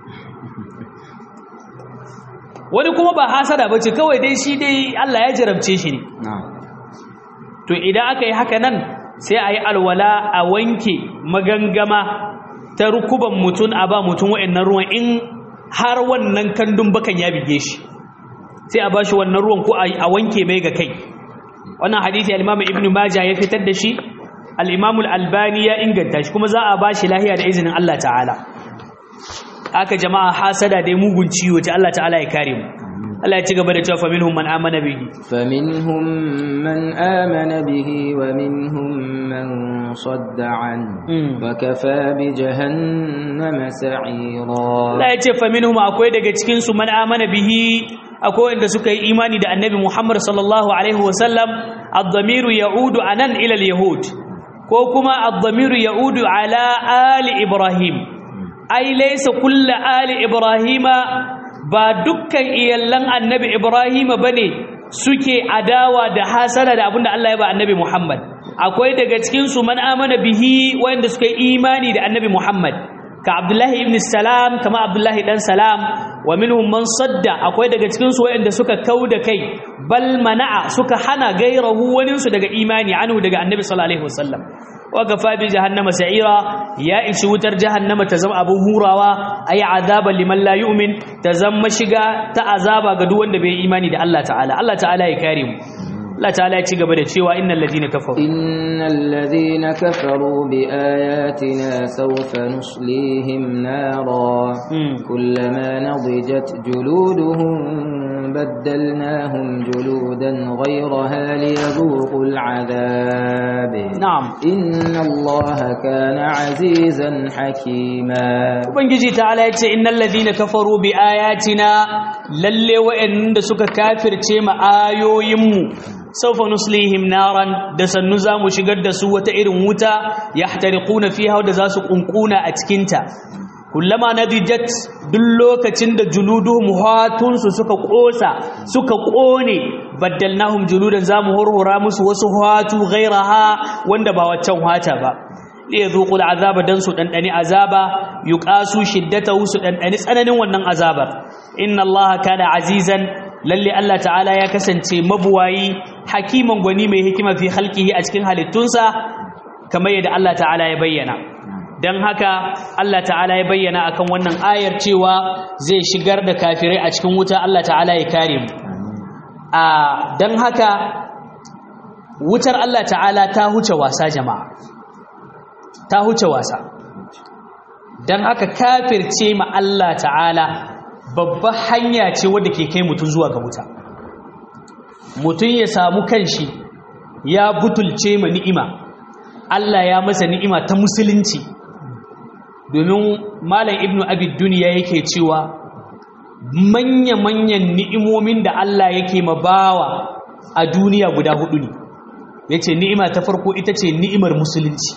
wani kuma ba hasada ba ce kawai dai shi dai Allah ya jarabce shi ne to idan aka yi haka nan sai a yi alwala a wanke magangama ta rukuban mutum a ba mutum wa'annan ruwan in har wannan kandun bakan ya bige shi sai a ba shi wannan ruwan ko a wanke mai ga kai wannan hadisi al-imam ibn majah ya fitar da shi al-Imam al-Albani ya inganta shi kuma za a bashi lahiya da izinin Allah ta'ala haka jama'a hasada dai mugun ciwo ta Allah ta'ala ya kare mu Allah ya ci gaba da cewa fa minhum man amana bihi فمنهم من آمن به ومنهم من صد عنه Mm. وكفى بجهنم سعيرا Allah ya ce fa minhum akwai daga cikin su man amana bihi akwai wanda suka yi imani da Annabi Muhammad sallallahu alaihi wasallam ad-damiru ya'udu anan ila al-yahud ko kuma ad-damiru ya'udu ala ali Ibrahim ai laysa kullu ali Ibrahima ba dukkan iyallan Annabi Ibrahima bane suke adawa da hasada da abinda Allah ya ba Annabi Muhammad akwai daga cikin su man amana bihi wanda suka yi imani da Annabi Muhammad ka abdullahi ibn salam kama abdullahi dan salam wa minhum man sadda akwai daga cikin su wayanda suka kauda kai bal mana'a suka hana gairahu wani su daga imani anhu daga annabi sallallahu alaihi wasallam wa kafa bi jahannama sa'ira ya ishi wutar jahannama ta zama abun hurawa ayi azaban liman la yu'min ta zama shiga ta azaba ga duk wanda bai imani da Allah ta'ala Allah ta'ala ya kare mu Allah ta'ala ya ci gaba da cewa innal ladina kafaru إن الذين كفروا بآياتنا سوف نصليهم نارا Mm. كلما نضجت جلودهم بدلناهم جلودا غيرها ليذوقوا العذاب na'am إن الله كان عزيزا حكيما Ubangiji ta'ala ya ce innal ladina kafaru bi ayatina lalle wa'anda suka kafirce ma ayoyinmu sawfa nuslihim naran da sannu zamu shigar da su wata irin wuta yahtariquna fiha da za su kunkuna a cikin ta kullama nadijat duk lokacin da juluduhum hatun su suka kosa suka kone baddalnahum juludan zamu hurhura musu wasu hatu ghairaha wanda ba waccan hata ba liyazuqu al'azaba dan su dandani azaba yuqasu shiddatahu su dandani tsananin wannan azabar inna allaha kana azizan lalle Allah ta'ala ya kasance mabuwayi hakiman gwani mai hikima fi khalqihi a cikin halittunsa kamar yadda Allah ta'ala ya bayyana dan haka Allah ta'ala ya bayyana akan wannan ayar cewa zai shigar da kafirai a cikin wuta Allah ta'ala ya kare mu a dan haka wutar Allah ta'ala ta huce wasa jama'a ta huce wasa don haka kafirce ma Allah ta'ala babbar hanya ce wadda ke kai mutum zuwa ga wuta mutum ya samu kanshi ya butulce ma ni'ima Allah ya masa ni'ima ta musulunci domin malam ibnu abid duniya yake cewa manya-manyan ni'imomin da Allah yake ma bawa a duniya guda hudu ne yace ni'ima ta farko ita ce ni'imar musulunci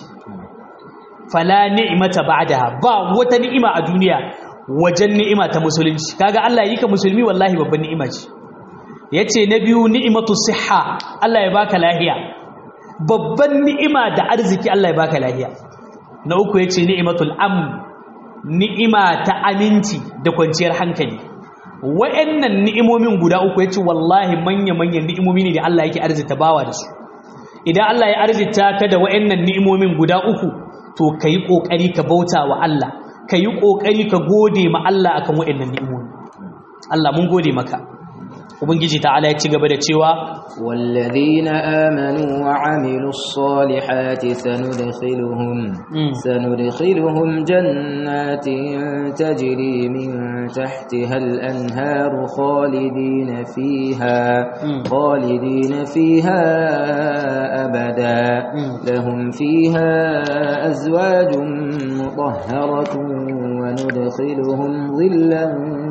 fala ni'mata ba'daha ba wata ni'ima a duniya wajen ni'ima ta musulunci kaga Allah yi ka musulmi wallahi babban ni'ima ce yace na biyu ni'imatu sihha Allah ya baka lahiya babban ni'ima da arziki Allah ya baka lahiya na uku yace ni'imatul amn ni'ima ta aminci da kwanciyar hankali wa'annan ni'imomin guda uku yace wallahi manya manyan ni'imomi ne da Allah yake arzita bawa da su idan Allah ya arzita ka da wa'annan ni'imomin guda uku to ka yi ƙoƙari ka bauta wa Allah ka yi ƙoƙari ka gode ma Allah akan waɗannan ni'imomi Allah mun gode maka ubangiji ta'ala ya ci gaba da cewa والذين آمنوا وعملوا الصالحات سندخلهم Mm. سندخلهم جنات تجري من تحتها الأنهار خالدين فيها Mm. خالدين فيها أبدا Mm. لهم فيها أزواج مطهرة وندخلهم ظلا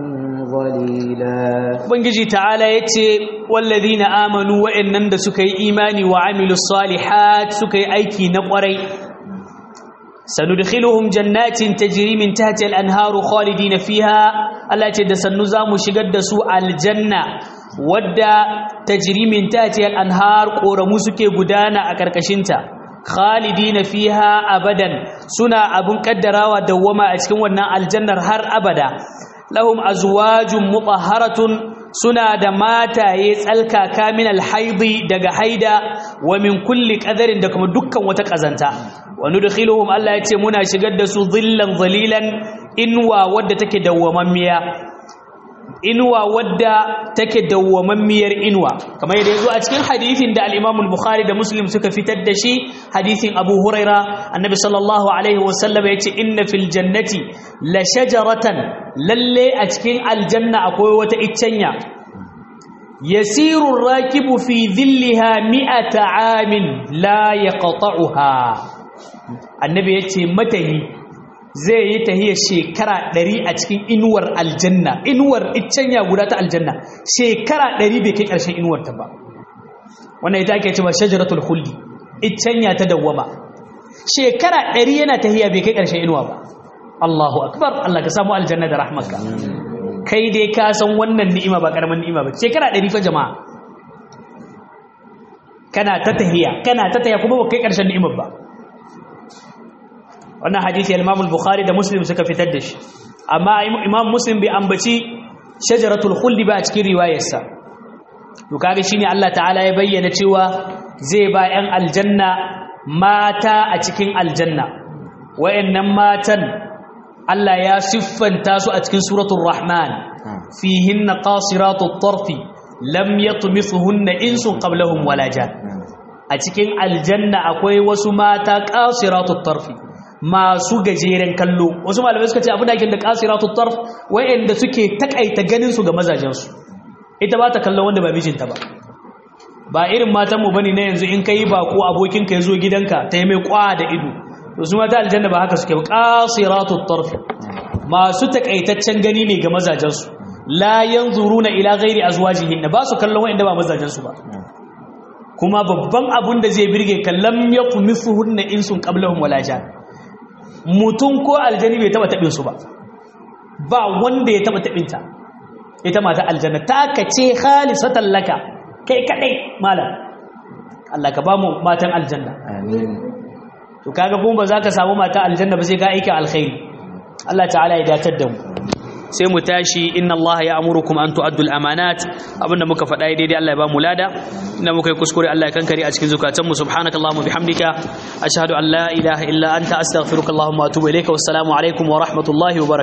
ظليلا ubangiji ta'ala ya ce wallazina amanu wa'annan da suka yi imani wa amilu salihat suka yi aiki na ƙwarai sanudkhiluhum jannatin tajri min tahtiha al-anharu khalidina fiha Allah ce da sannu zamu shigar da su aljanna wadda tajri min tahtiha al-anhar koramu suke gudana a karkashinta khalidina fiha abadan suna abun kaddarawa dawwama a cikin wannan aljannar har abada lahum azwajun mutahharatun suna da mataye tsalkaka min alhaidi daga haida wa min kulli qadarin da kuma dukkan wata kazanta wa nudkhiluhum Allah yace muna shigar da su dhillan zalilan inwa wadda take dawwamammiya inuwa wadda take dawwamammiyar inuwa kamar yadda yazo a cikin hadisin da al-Imam al-Bukhari da Muslim suka fitar da shi hadisin Abu Huraira annabi sallallahu alaihi wasallam yace inna fil jannati la shajaratan lalle a cikin aljanna akwai wata iccenya yasiru ar-rakibu fi dhillaha mi'ata 'amin la yaqta'uha annabi yace matahi zai yi tahiyar shekara ɗari a cikin inuwar aljanna inuwar iccenya guda ta aljanna shekara ɗari bai kai ƙarshen inuwar ta ba wannan ita ake cewa shajaratul khuldi iccenya ta dawwama shekara ɗari yana tahiya bai kai ƙarshen inuwa ba Allahu akbar Allah ka samu aljanna da rahmarka kai dai ka san wannan ni'ima ba karaman ni'ima ba shekara ɗari fa jama'a kana ta tahiya kana ta tahiya kuma ba kai ƙarshen ni'imar ba wannan hadisi al-Imam al-Bukhari da Muslim suka fitar da shi amma Imam Muslim bai ambaci shajaratul khuld ba a cikin riwayarsa to kaga shine Allah ta'ala ya bayyana cewa zai ba 'yan aljanna mata a cikin aljanna wayannan matan Allah ya siffanta su a cikin suratul Rahman fihinna qasiratut tarfi lam yatmisuhunna insun qablahum wala jan a cikin aljanna akwai wasu mata qasiratut tarfi masu gajeren kallo wasu malamai suka ce abin da ake da qasiratut tarf wayanda suke takaita ganin su ga mazajen su ita ba ta kallon wanda ba mijinta ba ba irin matan mu bane na yanzu in kai ba ko abokin ka yazo gidanka ta yi mai kwa da ido to su mata aljanna ba haka suke ba qasiratut tarf masu takaitaccen gani ne ga mazajen su la yanzuruna ila ghairi azwajihin ba su kallon wayanda ba mazajen su ba kuma babban abun da zai birge kallam yaqmisuhunna insun qablahum wala jan mutum ko aljani bai taba taɓin su ba ba wanda ya taba taɓin ta ita mata aljanna ta kace khalisatan laka kai kadai malam Allah ka ba mu matan aljanna amin to kaga kuma ba za ka samu mata aljanna ba sai ka aika alkhairi Allah ta'ala ya datar da mu sai mu tashi inna Allah ya amurukum an tu'addu al-amanat abinda muka faɗa daidai Allah ya ba mu lada inda muka yi kuskure Allah ya kankare a cikin zukatan mu subhanakallahumma bihamdika ashhadu an la ilaha illa anta astaghfiruka allahumma wa atubu ilayka wassalamu alaikum wa rahmatullahi wa barakatuh